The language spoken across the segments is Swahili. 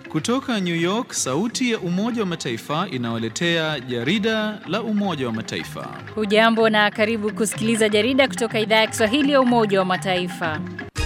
Kutoka New York, sauti ya Umoja wa Mataifa inawaletea jarida la Umoja wa Mataifa. Hujambo na karibu kusikiliza jarida kutoka idhaa ya Kiswahili ya Umoja wa Mataifa.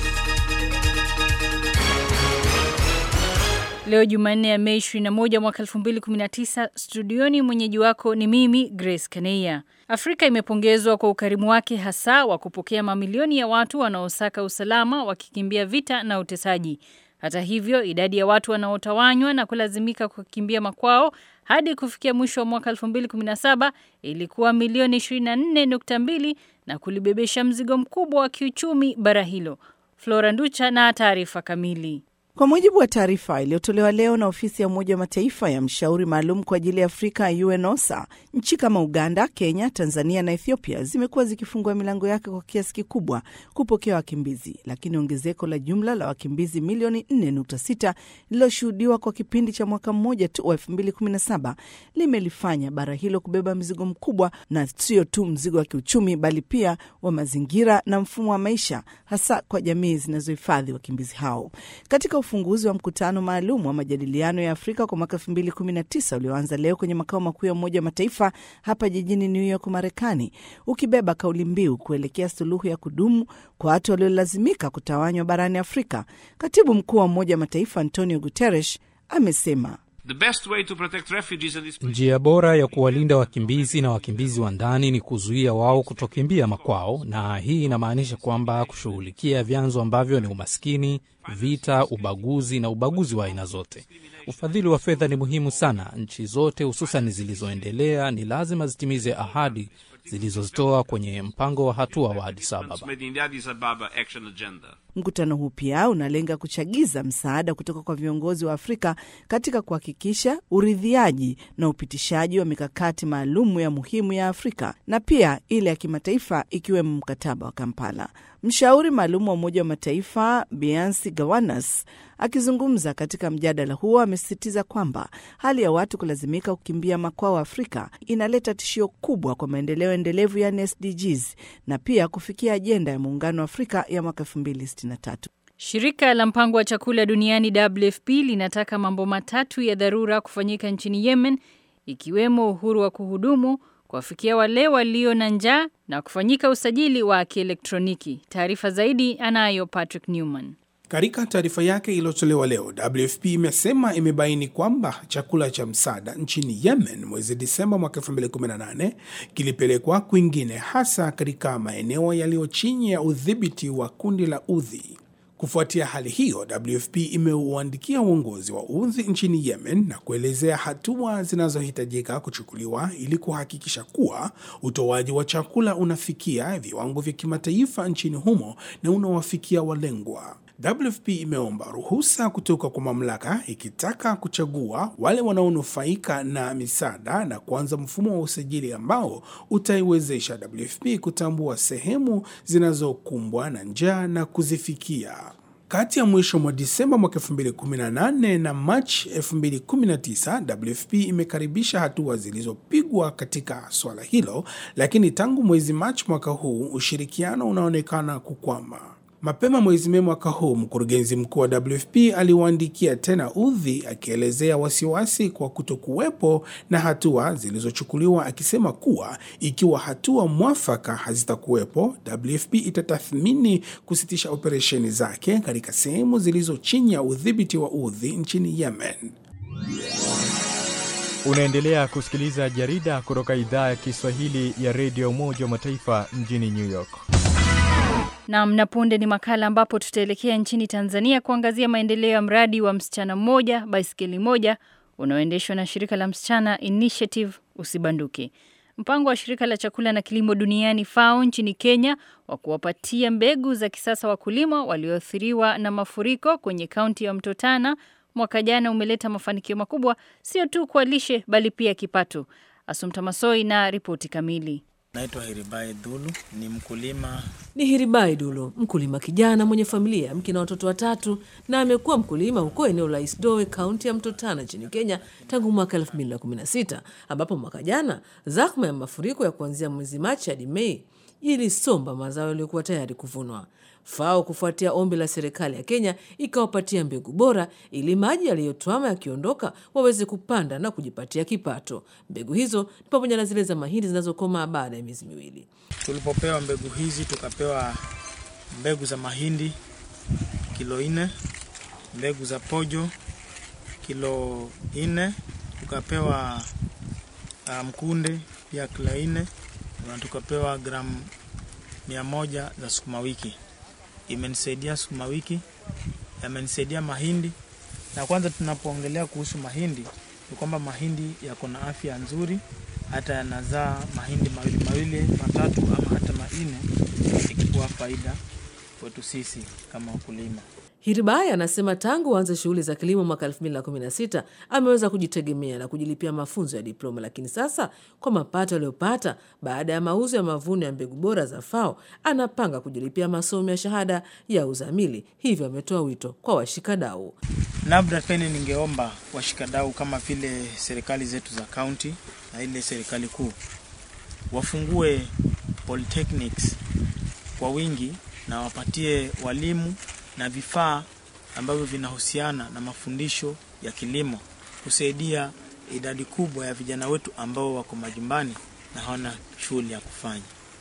Leo Jumanne ya Mei 21 mwaka 2019, studioni mwenyeji wako ni mimi Grace Kaneia. Afrika imepongezwa kwa ukarimu wake hasa wa kupokea mamilioni ya watu wanaosaka usalama wakikimbia vita na utesaji. Hata hivyo, idadi ya watu wanaotawanywa na kulazimika kukimbia makwao hadi kufikia mwisho wa mwaka 2017 ilikuwa milioni 24.2 na kulibebesha mzigo mkubwa wa kiuchumi bara hilo. Flora Nducha na taarifa kamili. Kwa mujibu wa taarifa iliyotolewa leo na ofisi ya Umoja wa Mataifa ya mshauri maalum kwa ajili ya Afrika UNOSA, nchi kama Uganda, Kenya, Tanzania na Ethiopia zimekuwa zikifungua milango yake kwa kiasi kikubwa kupokea wakimbizi, lakini ongezeko la jumla la wakimbizi milioni 4.6 lililoshuhudiwa kwa kipindi cha mwaka mmoja tu wa 2017 limelifanya bara hilo kubeba mzigo mkubwa, na sio tu mzigo wa kiuchumi, bali pia wa mazingira na mfumo wa maisha, hasa kwa jamii zinazohifadhi wakimbizi hao. Katika ufunguzi wa mkutano maalum wa majadiliano ya Afrika kwa mwaka 2019 ulioanza leo kwenye makao makuu ya Umoja wa Mataifa hapa jijini New York, Marekani, ukibeba kauli mbiu kuelekea suluhu ya kudumu kwa watu waliolazimika kutawanywa barani Afrika, katibu mkuu wa Umoja wa Mataifa Antonio Guterres amesema Njia bora ya kuwalinda wakimbizi na wakimbizi wa ndani ni kuzuia wao kutokimbia makwao, na hii inamaanisha kwamba kushughulikia vyanzo ambavyo ni umaskini, vita, ubaguzi na ubaguzi wa aina zote. Ufadhili wa fedha ni muhimu sana. Nchi zote hususan zilizoendelea ni lazima zitimize ahadi zilizozitoa kwenye mpango wa hatua wa Addis Ababa. Mkutano huu pia unalenga kuchagiza msaada kutoka kwa viongozi wa Afrika katika kuhakikisha uridhiaji na upitishaji wa mikakati maalum ya muhimu ya Afrika na pia ile ya kimataifa ikiwemo mkataba wa Kampala. Mshauri maalum wa Umoja wa Mataifa Biansi Gawanas akizungumza katika mjadala huo amesisitiza kwamba hali ya watu kulazimika kukimbia makwao Afrika inaleta tishio kubwa kwa maendeleo endelevu yani SDGs na pia kufikia ajenda ya Muungano wa Afrika ya mwaka 2063. Shirika la mpango wa chakula duniani WFP linataka mambo matatu ya dharura kufanyika nchini Yemen, ikiwemo uhuru wa kuhudumu, kuwafikia wale walio na njaa na kufanyika usajili wa kielektroniki. Taarifa zaidi anayo Patrick Newman. Katika taarifa yake iliyotolewa leo, WFP imesema imebaini kwamba chakula cha msaada nchini Yemen mwezi Disemba mwaka 2018 kilipelekwa kwingine, hasa katika maeneo yaliyo chini ya udhibiti wa kundi la Udhi. Kufuatia hali hiyo, WFP imeuandikia uongozi wa Udhi nchini Yemen na kuelezea hatua zinazohitajika kuchukuliwa ili kuhakikisha kuwa utoaji wa chakula unafikia viwango vya kimataifa nchini humo na unawafikia walengwa. WFP imeomba ruhusa kutoka kwa mamlaka ikitaka kuchagua wale wanaonufaika na misaada na kuanza mfumo wa usajili ambao utaiwezesha WFP kutambua sehemu zinazokumbwa na njaa na kuzifikia. Kati ya mwisho mwa Disemba mwaka 2018 na Machi 2019, WFP imekaribisha hatua zilizopigwa katika swala hilo, lakini tangu mwezi Machi mwaka huu ushirikiano unaonekana kukwama. Mapema mwezi Mei mwaka huu mkurugenzi mkuu wa WFP aliwaandikia tena Udhi akielezea wasiwasi kwa kutokuwepo na hatua zilizochukuliwa, akisema kuwa ikiwa hatua mwafaka hazitakuwepo, WFP itatathmini kusitisha operesheni zake katika sehemu zilizo chini ya udhibiti wa Udhi nchini Yemen. Unaendelea kusikiliza jarida kutoka idhaa ya Kiswahili ya redio Umoja wa Mataifa mjini New York. Nam na punde ni makala ambapo tutaelekea nchini Tanzania kuangazia maendeleo ya mradi wa msichana mmoja baiskeli moja unaoendeshwa na shirika la Msichana Initiative Usibanduke. Mpango wa shirika la chakula na kilimo duniani FAO nchini Kenya wa kuwapatia mbegu za kisasa wakulima walioathiriwa na mafuriko kwenye kaunti ya Mto Tana mwaka jana umeleta mafanikio makubwa, sio tu kwa lishe bali pia kipato. Asumta Masoi na ripoti kamili. Naitwa Hiribai Dhulu, ni mkulima. Ni Hiribai Dulu, mkulima kijana mwenye familia, mke na watoto watatu, na amekuwa mkulima huko eneo la Isdoe, kaunti ya Mto Tana nchini Kenya tangu mwaka 2016 ambapo mwaka jana zahma ya mafuriko ya kuanzia mwezi Machi hadi Mei ilisomba mazao yaliyokuwa tayari kuvunwa. FAO kufuatia ombi la serikali ya Kenya ikawapatia mbegu bora ili maji yaliyotwama yakiondoka waweze kupanda na kujipatia kipato. Mbegu hizo ni pamoja na zile za mahindi zinazokomaa baada ya miezi miwili. Tulipopewa mbegu hizi, tukapewa mbegu za mahindi kilo nne, mbegu za pojo kilo nne, tukapewa uh, mkunde pia kilo nne na tukapewa gramu mia moja za sukuma wiki. Imenisaidia sukuma wiki, yamenisaidia mahindi. Na kwanza tunapoongelea kuhusu mahindi ni kwamba mahindi yako na afya nzuri, hata yanazaa mahindi mawili mawili matatu ama hata manne, ikikuwa faida kwetu sisi kama wakulima. Hiribai anasema tangu aanze shughuli za kilimo mwaka 2016 ameweza kujitegemea na kujilipia mafunzo ya diploma, lakini sasa kwa mapato aliyopata baada ya mauzo ya mavuno ya mbegu bora za FAO anapanga kujilipia masomo ya shahada ya uzamili. Hivyo ametoa wito kwa washikadau. Labda pene ningeomba washikadau kama vile serikali zetu za kaunti na ile serikali kuu wafungue polytechnics kwa wingi na wapatie walimu na vifaa ambavyo vinahusiana na mafundisho ya kilimo kusaidia idadi kubwa ya vijana wetu ambao wako majumbani na hawana shughuli ya kufanya.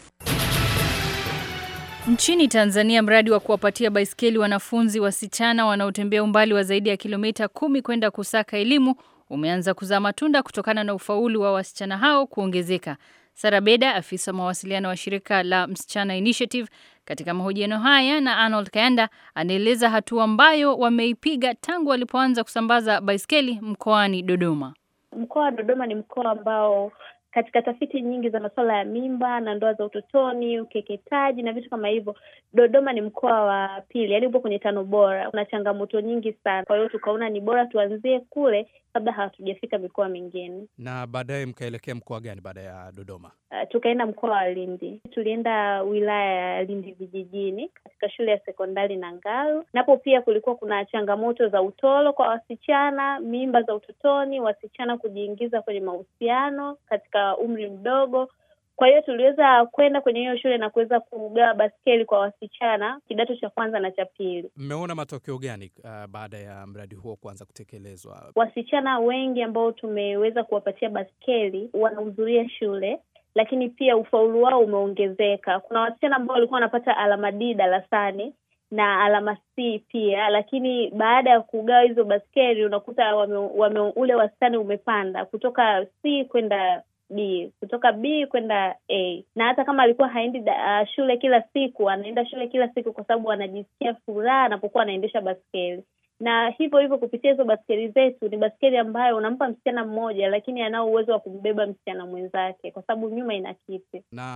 Nchini Tanzania, mradi wa kuwapatia baiskeli wanafunzi wasichana wanaotembea umbali wa zaidi ya kilomita kumi kwenda kusaka elimu umeanza kuzaa matunda kutokana na ufaulu wa wasichana hao kuongezeka. Sara Beda, afisa mawasiliano wa shirika la Msichana Initiative, katika mahojiano haya na Arnold Kayanda, anaeleza hatua ambayo wameipiga tangu walipoanza kusambaza baiskeli mkoani Dodoma. Mkoa wa Dodoma ni mkoa ambao katika tafiti nyingi za masuala ya mimba na ndoa za utotoni, ukeketaji na vitu kama hivyo, Dodoma ni mkoa wa pili, yaani upo kwenye tano bora. Kuna changamoto nyingi sana, kwa hiyo tukaona ni bora tuanzie kule kabla hatujafika mikoa mingine. Na baadaye mkaelekea mkoa gani baada ya Dodoma? Uh, tukaenda mkoa wa Lindi, tulienda wilaya ya Lindi vijijini katika shule ya sekondari Nangaru. Napo pia kulikuwa kuna changamoto za utoro kwa wasichana, mimba za utotoni, wasichana kujiingiza kwenye mahusiano katika umri mdogo. Kwa hiyo tuliweza kwenda kwenye hiyo shule na kuweza kugawa baskeli kwa wasichana kidato cha kwanza na cha pili. Mmeona matokeo gani uh, baada ya mradi huo kuanza kutekelezwa? Wasichana wengi ambao tumeweza kuwapatia baskeli wanahudhuria shule lakini pia ufaulu wao umeongezeka. Kuna wasichana ambao walikuwa wanapata alama D darasani na alama C pia, lakini baada ya kugawa hizo baskeli unakuta wame, wame, ule wastani umepanda kutoka C kwenda B, kutoka B kwenda A. Na hata kama alikuwa haendi uh, shule kila siku, anaenda shule kila siku kwa sababu anajisikia furaha anapokuwa anaendesha baskeli na hivyo hivyo kupitia hizo baskeli zetu, ni baskeli ambayo unampa msichana mmoja, lakini anao uwezo wa kumbeba msichana mwenzake, kwa sababu nyuma ina kiti. Na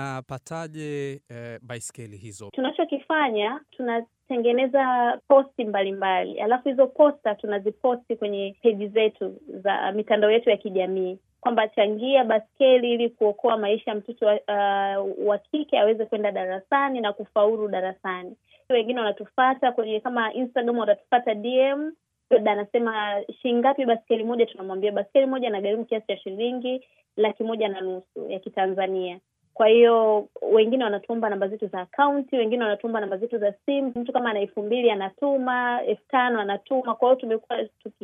mnapataje eh, baiskeli hizo? Tunachokifanya, tunatengeneza posti mbalimbali mbali. Alafu hizo posta tunaziposti kwenye peji zetu za mitandao yetu ya kijamii kwamba changia baskeli ili kuokoa maisha ya mtoto uh, wa kike aweze kwenda darasani na kufaulu darasani. Wengine wanatufata kwenye kama Instagram, watatufata DM, labda anasema shilingi ngapi baskeli moja, tunamwambia baskeli moja inagharimu kiasi cha shilingi laki moja na nusu ya Kitanzania. Kwa hiyo wengine wanatuomba namba zetu za akaunti, wengine wanatuomba namba zetu za simu. Mtu kama ana elfu mbili anatuma, elfu tano anatuma. Kwa hiyo tumekuwa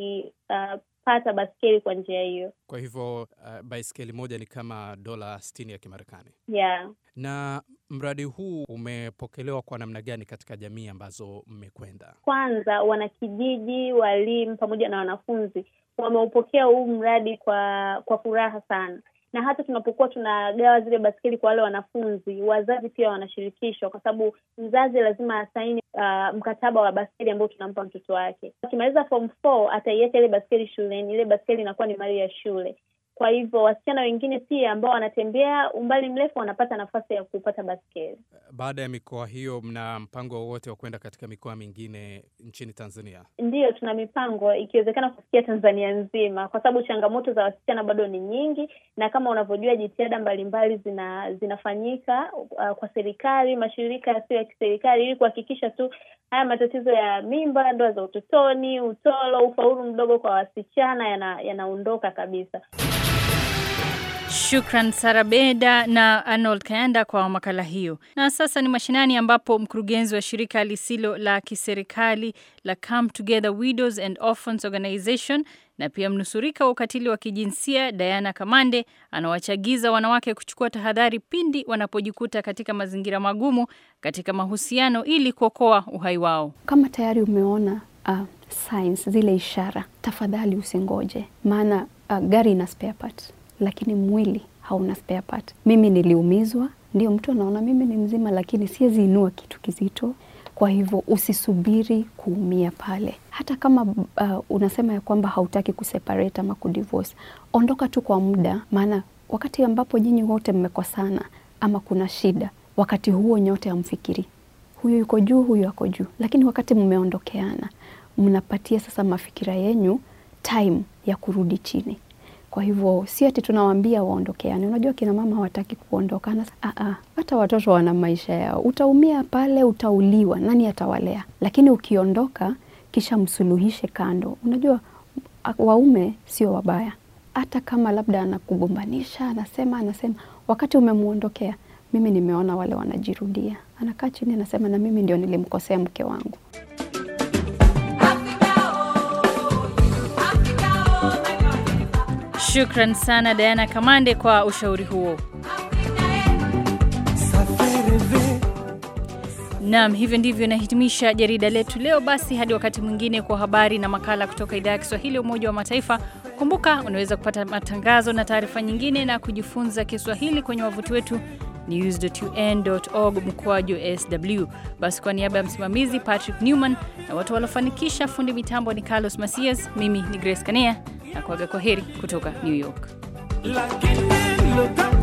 tukipata uh, baskeli kwa njia hiyo. Kwa hivyo uh, baiskeli moja ni kama dola sitini ya Kimarekani. Yeah. Na mradi huu umepokelewa kwa namna gani katika jamii ambazo mmekwenda? Kwanza, wanakijiji, walimu pamoja na wanafunzi wameupokea huu mradi kwa kwa furaha sana na hata tunapokuwa tunagawa zile baskeli kwa wale wanafunzi, wazazi pia wanashirikishwa, kwa sababu mzazi lazima asaini uh, mkataba wa baskeli ambao tunampa mtoto wake. Akimaliza form four ataiacha ile baskeli shuleni, ile baskeli inakuwa ni mali ya shule. Kwa hivyo wasichana wengine pia ambao wanatembea umbali mrefu wanapata nafasi ya kupata baskeli. Baada ya mikoa hiyo, mna mpango wowote wa kwenda katika mikoa mingine nchini Tanzania? Ndiyo, tuna mipango ikiwezekana kufikia Tanzania nzima, kwa sababu changamoto za wasichana bado ni nyingi, na kama unavyojua jitihada mbalimbali zina zinafanyika uh, kwa serikali, mashirika yasiyo ya kiserikali ili kuhakikisha tu haya matatizo ya mimba, ndoa za utotoni, utoro, ufaulu mdogo kwa wasichana yanaondoka yana kabisa. Shukran Sarabeda na Arnold Kayanda kwa makala hiyo. Na sasa ni mashinani, ambapo mkurugenzi wa shirika lisilo la kiserikali la Come Together Widows and Orphans Organization na pia mnusurika wa ukatili wa kijinsia Diana Kamande anawachagiza wanawake kuchukua tahadhari pindi wanapojikuta katika mazingira magumu katika mahusiano ili kuokoa uhai wao. Kama tayari umeona uh, signs zile ishara, tafadhali usingoje, maana uh, gari ina spare part lakini mwili hauna spare part. Mimi niliumizwa, ndio mtu anaona mimi ni mzima, lakini siwezi inua kitu kizito. Kwa hivyo usisubiri kuumia pale, hata kama uh, unasema ya kwamba hautaki kuseparate ama kudivorce, ondoka tu kwa muda, maana wakati ambapo nyinyi wote mmekosana ama kuna shida, wakati huo nyote hamfikiri huyu yuko juu, huyu ako juu, lakini wakati mmeondokeana, mnapatia sasa mafikira yenyu time ya kurudi chini. Kwa hivyo si ati tunawaambia waondokeane. Unajua kina mama hawataki kuondokana. Aa, hata watoto wana maisha yao. Utaumia pale, utauliwa, nani atawalea? Lakini ukiondoka, kisha msuluhishe kando. Unajua waume sio wabaya, hata kama labda anakugombanisha, anasema anasema, wakati umemwondokea, mimi nimeona wale wanajirudia. Anakaa chini, anasema na mimi ndio nilimkosea mke wangu. Shukran sana Diana Kamande kwa ushauri huo. Naam, hivyo ndivyo inahitimisha jarida letu leo. Basi hadi wakati mwingine kwa habari na makala kutoka idhaa ya Kiswahili ya Umoja wa Mataifa. Kumbuka unaweza kupata matangazo na taarifa nyingine na kujifunza Kiswahili kwenye wavuti wetu news.un.org mkwaju sw. Basi kwa niaba ya msimamizi Patrick Newman na watu waliofanikisha, fundi mitambo ni Carlos Masias, mimi ni Grace Kanea na kuaga kwa heri kutoka New York. Lakini